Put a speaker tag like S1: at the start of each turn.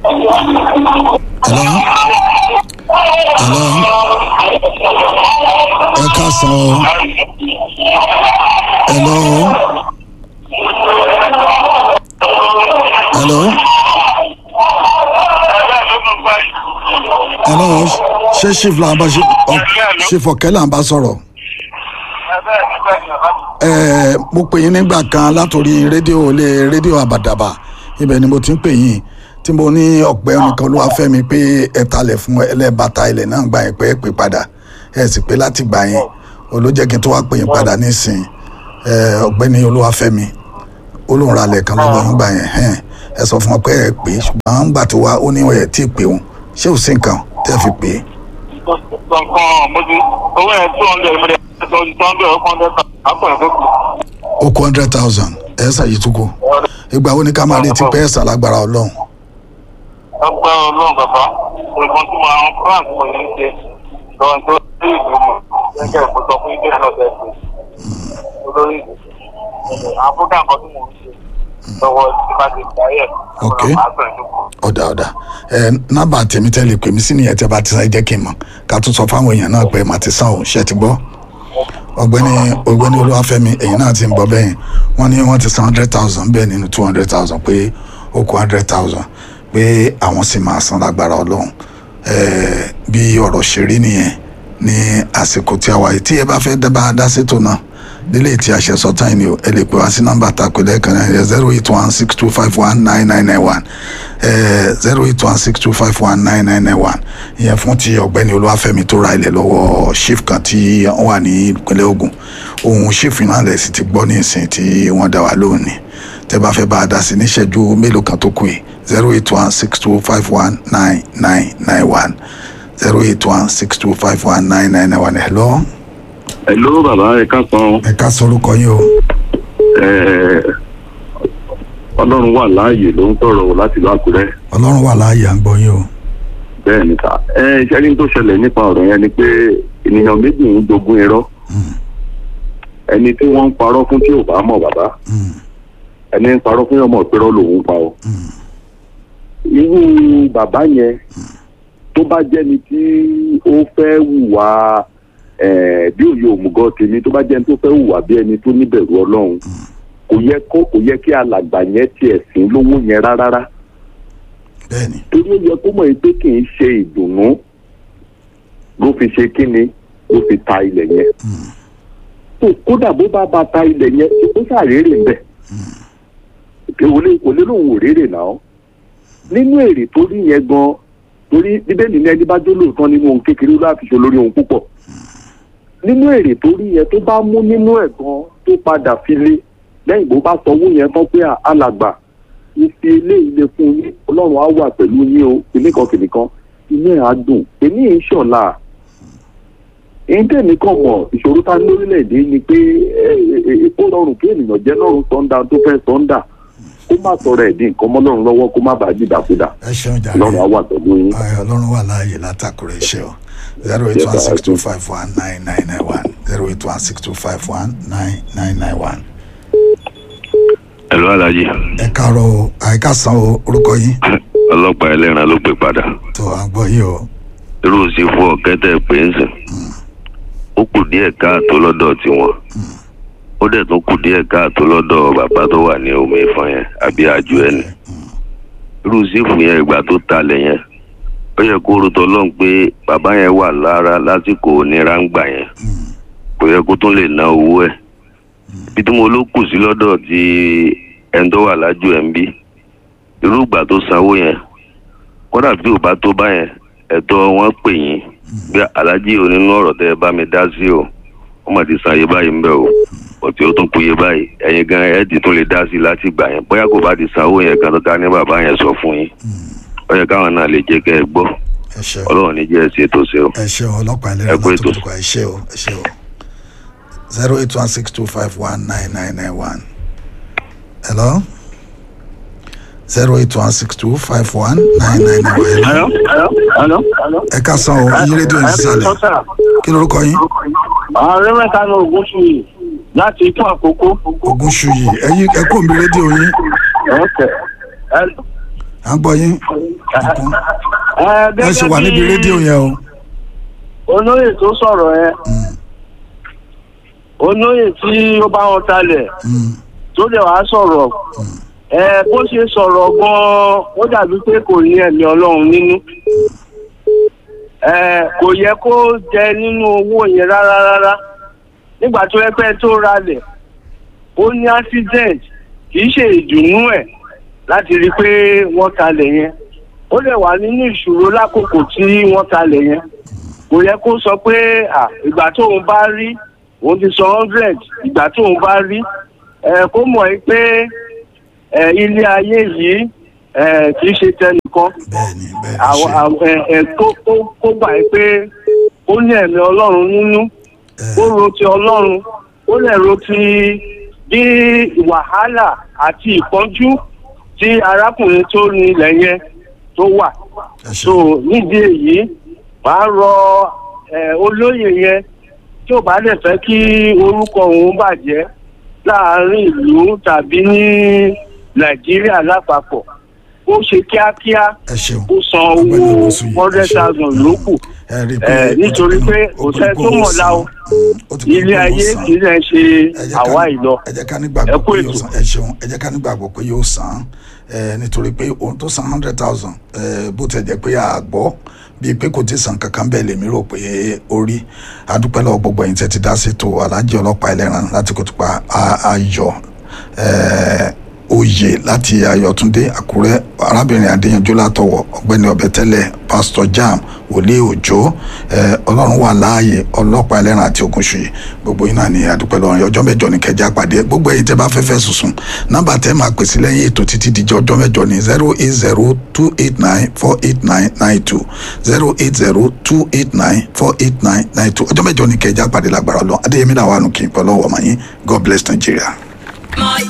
S1: hello hello ẹ káàsán o hello hello hello ṣé chief là ń bá chief ọ̀kẹ́ là ń bá sọ̀rọ̀ ẹ mo pè yín nígbà kan látòrí rédíò ilé rédíò àbàdàbà ibẹ̀ ni mo ti ń pè yín tí mo ní ọ̀pẹ nìkan ló wá fẹ́ mi pé ẹ talẹ̀ fún ẹlẹ́bàtà ilẹ̀ náà gbà yín pé ẹ pè padà ẹ sì pé láti gbà yín olójẹ́ kí n tó wá pè yín padà nísìn ẹ ọ̀gbẹ́ni olúwafẹ́mi olóhùn ralẹ̀ kan lọ́wọ́ yín gbà yẹn hẹ́n ẹ sọ fún wọn pé ẹ pè é ṣùgbọ́n ń gbà tó wá ó ní ẹ̀ tí ì pè wọn ṣé ò sí nǹkan tẹ́ fi pè é.
S2: kankan mo ti owó yẹn two hundred mo dẹ̀ two hundred ó hundred àpò ẹ̀fọ́ kù.
S1: ó kó hundred thousand ẹ̀ ṣàyí tó kù ìgbà wo ni ká máa retí pé ẹ̀ ṣàlágbára ọlọ́run
S2: ọgbẹ́ ọlọ́run bàbá olùkọ́ tí mo àwọn france mo ní í ṣe lọ́wọ́ tó sí ìlú mọ̀ gẹ́gẹ́ bí mo sọ fún ilé náà bẹ́ẹ̀ ṣe olórí ìlú àwọn fúgà kan tí mo ń ṣe lọ́wọ́ tí bá ti gbà yẹ̀
S1: Ok.
S2: máa sọ ìdókòwò.
S1: ọ̀dà ọ̀dà ẹ nábà tèmi tẹ́lẹ̀ pè mí sí nìyẹn tẹ́ bá ti sáyé jẹ́ kí n mọ̀ ká tún sọ fáwọn èèyàn náà pé màá ti sàn ò ṣe ti gbọ́ ọ̀gbẹ́ni ọ̀gbẹ́ni olúwàfẹ́mi èyí náà ti ń bọ̀ bẹ́yìn wọ́n ní wọ́n ti san hundred thousand bẹ́ẹ̀ nínú two hundred thousand pé ó kó hundred thousand pé àwọn sì máa san lágbára ọlọ́run ẹ̀ẹ́ bí ọ̀rọ̀ ṣe rí nìyẹn ní àsìkò tí a wà yìí tí ẹ bá fẹ́ dábàá dá sétò náà nílé tí a ṣe sọ táyì ni o ẹ lè pè wá sí nọ́mbà tako lẹ́ẹ̀kan náà zero eight one six two five one nine nine nine one zero eight one six two five one nine nine nine one ìyẹn fún ti ọ̀gbẹ́ni olúwàfẹ́mi tó ra ilẹ̀ lọ́wọ́ chief kan tí wọ́n wà ní ìpínlẹ̀ Ògùn ohun chief náà lẹ̀ sì ti gbọ́ ní ìsìn tí wọ́n dá wa lónìí tẹ́ bá fẹ́ bá a dá sí níṣẹ́jú mélòó kan tó kù yìí zero eight one six two five one nine nine nine one zero eight one six two five one nine nine nine one hello
S3: Hello bàbá ẹ káàsán
S1: ẹ ká sọ orúkọ yín o.
S3: Ẹ, ọlọ́run wà láàyè ló ń sọ̀rọ̀ láti ìlú àkúrẹ́
S1: ọlọ́run wà láàyè à ń gbọ́ yín o.
S3: bẹ́ẹ̀ ni ká ẹ iṣẹ́ ní tó ṣẹlẹ̀ nípa ọ̀rọ̀ yẹn ni pé ènìyàn méjì ń jogún irọ́ ẹni tí wọ́n ń parọ́ fún tí ò bá mọ̀ bàbá
S1: Mm,
S3: ẹni ń parọ́ fún ọmọ ìpẹ́rọ́ lòun pa ọ́
S1: mm,
S3: irú bàbá yẹn tó bá jẹ́ni tí ó fẹ́ hùwà ẹ̀, bí òye òmùgọ̀ tèmi tó bá jẹ́ni tó fẹ́ hùwà bí ẹni tó níbẹ̀rù ọlọ́run kò yẹ kó kò yẹ kí alàgbà yẹn tiẹ̀ sìn lówó yẹn rárá
S1: bẹ́ẹ̀ni
S3: torí ó yẹ kó mọ̀ pé kì í ṣe ìdùnnú ló fi ṣe kíni ló fi ta ilẹ̀ yẹn tó kódà bó bá ba ta ilẹ̀ yẹn ó ṣàrèrè ń bẹ̀ kò lè kò lè lóun ò rèrè náà nínú èrè tó rí yẹn gan torí bíbélì ní ẹni bá jó lóòótọ́ nínú ohun kékeré ló láti ṣe lórí ohun púpọ̀ nínú èrè tó rí yẹn tó bá mú nínú ẹ̀ gan tó padà fi lé lẹ́yìn bó bá sọ owó yẹn tán pé alàgbà ìfi eléyìí lè fún yín ọlọ́run á wà pẹ̀lú yín o kìnìkan kìnìkan inú ẹ̀ á dùn èmi ì ń ṣọ̀la èyí tèmi kàn mọ̀ ìṣòro ta ní lórílẹ̀‐èdè ni pé ó rọrùn kí ènìyàn jẹ́ lọ́rùn sọ́ńdà tó fẹ́ sọ́ńdà kó má sọ̀rọ̀ ẹ̀ dín nǹkan mọ́ lọ́rùn lọ́wọ́ kó má bàa dìdàkudà
S1: ẹ ṣeun jàre
S3: ọlọ́run á wà pẹ̀lú yín.
S1: Ayọ̀, ọlọ́run wà láàyè látàkùrẹ́ iṣẹ́ o zero eight one six two five one nine nine nine one zero eight one six two five one nine nine nine one.
S4: ẹ̀lú alájí
S1: ẹ káàárọ̀ o àyíká san o orúkọ yín
S4: ọlọ́pàá ẹlẹ́ran ló pè padà
S1: tó à ń gbọ́ yìí o
S4: irú sí fún ọ̀kẹ́tẹ̀ pé ń sìn ó kù díẹ̀ káàtó lọ́dọ̀ tiwọn ó dẹ̀ tún kù díẹ̀ káàtó lọ́dọ̀ bàbá tó wà ní omi ìfọ̀n yẹn àbí àjò ẹni irú sí fún yẹn ìgbà tó talẹ̀ yẹn ó yẹ kó rotọ lọ́n pé bàbá yẹn wà lára lásìkò onírà ń gbà yẹn kò yẹ kó tún lè ná owó ẹ̀ bí tí mo ló kù sí lọ́dọ̀ tí ẹni tó wà lájú ẹ̀ ń bí irú ìgbà tó sanwó yẹn kódà bí ò bá tó báyẹn ẹ̀tọ́ wọn pè yín bí alájí onínú ọ̀rọ̀ tẹ́ ẹ bá mi dá sí o wọ́n mà ti san iye báyìí ń bẹ̀ o ọ̀tí ó tún kú iye báyìí ẹ̀yin gan ẹ̀ ti tún lè dá sí i láti gbà yẹn bóyá kò bá ti sanwó yẹn gan tó ká ní bàbá yẹn sọ fún yín ó yẹ káwọn náà lè jẹ́ kẹ́ ẹ gbọ́
S1: ẹ ṣeun
S4: ọlọ́run ní jẹ́ ẹ ṣe tó ṣe o.
S1: ẹ ṣeun ọlọ́pàá
S4: Ẹ
S1: ẹlẹ́rìí
S4: kú ètò.
S1: látòkùtùkọ̀ ẹ ṣe o ẹ ṣe o zero eight one six two five one nine nine nine one hello zero eight one six two five one nine nine nine one hello
S2: Hello? Hello?
S1: ẹ ká san o iye rédíò yìí sísàlẹ̀ kí lorúkọ yín
S2: ààrẹ mẹ́ta ní ogun sùn yìí láti ikú àkókò.
S1: ogun ṣuyì ẹyí ẹ kó mi rédíò yín
S2: ọ̀kẹ́
S1: à ń gbọ́ yín kíkún
S5: ẹ
S1: ẹ ṣe wà níbi rédíò yẹn o
S5: olóyè tó sọ̀rọ̀ yẹn olóyè tí ó bá wọn talẹ̀
S1: Mm,
S5: tó dẹ̀ wá sọ̀rọ̀ ẹ bó ṣe sọ̀rọ̀ gan-an ó dàbí pé kò ní ẹ̀mí ọlọ́run nínú ẹ kò yẹ kó jẹ nínú owó yẹn rárá rárá nígbà tó yẹ pé tó ralẹ̀ ó ní accident kì í ṣe ìdùnnú ẹ̀ láti rí i pé wọ́n talẹ̀ yẹn ó dẹ̀ wà nínú ìṣòro lákòókò tí wọ́n talẹ̀ yẹn kò yẹ kó sọ pé à ìgbà tóun bá rí òun ti sọ hundred ìgbà tóun bá rí ẹ kó mọ̀ ẹ́ pé ẹ ilé ayé yìí ẹ kì í ṣe tẹnìkan
S1: bẹ́ẹ̀ni bẹ́ẹ̀ni
S5: àwọn
S1: ṣe
S5: àwọn- ẹ ẹ kó kó kó gbà ẹ́ pé ó ní ẹ̀mí ọlọ́run nínú ó ro ti ọlọ́run ó lè ro ti bí wàhálà àti ìpọ́njú tí arákùnrin tó ní ilẹ̀ yẹn tó wà
S1: ẹ ṣe
S5: so nídìí èyí màá rọ ẹ olóyè yẹn tí ò bá lè fẹ́ kí orúkọ òun bàjẹ́ láàárín ìlú tàbí ní nàìjíríà lápapọ̀ ó ṣe kíákíá
S1: ẹ ṣeun
S5: ó san
S1: Ọ̀gbẹ́ni
S5: owó
S1: Owósùyì, ẹ
S5: hundred
S1: ṣeun.
S5: thousand lókù
S1: ẹ rí i
S5: ẹ, nítorí pé kò sẹ́ tó mọ̀ la o. ilé ayé kì í lè ṣe àwa ìlọ
S1: ẹ jẹ́ ká
S5: Ẹ
S1: nígbàgbọ́
S5: kú
S1: pé yóò
S5: ètò.
S1: san ẹ ṣeun ẹ jẹ́ ká nígbàgbọ́ pé yóò san ẹ nítorí pé òun tó san hundred thousand ẹ bó tẹ̀ jẹ́ pé a gbọ́ bíi pé kò tí san kankan bẹ́ẹ̀ lèmi rò pé ó rí adúpẹ́ lọ́wọ́ gbogbo ẹ̀yin tẹ́ ti dá ṣètò alájẹ ọlọ́pàá ẹlẹ́ran láti kó tó pa ayọ̀ ẹ oyè láti ayọ̀túndé àkúrẹ́ arábìnrin adéyanjú látọwọ́ ọ̀gbẹ́ni ọbẹ̀tẹ́lẹ̀ pásítọ̀ jam wòlíì òjò ẹ ọlọ́run wà láàyè ọlọ́pàá ẹlẹ́ran àti ògúnṣùyì gbogbo yín náà ní adúpẹ́ lọ́rùn ọjọ́ mẹ́jọ ní kẹjá pàdé gbogbo ẹ̀yin tẹ́ bá fẹ́ fẹ́ sùsùn nọ́mbà tẹ́ máa pèsè lẹ́yìn ètò títí dijọ́ ọjọ́ mẹ́jọ ní zero eight zero two eight nine four eight nine nine two zero eight zero two eight nine four eight nine nine two ọjọ́ mẹ́jọ ní kẹjá pàdé lágbára ọlọ́run adéyẹmí làwọn ànú kì í pẹ́ lọ́wọ́ ọmọ yín god bless nigeria.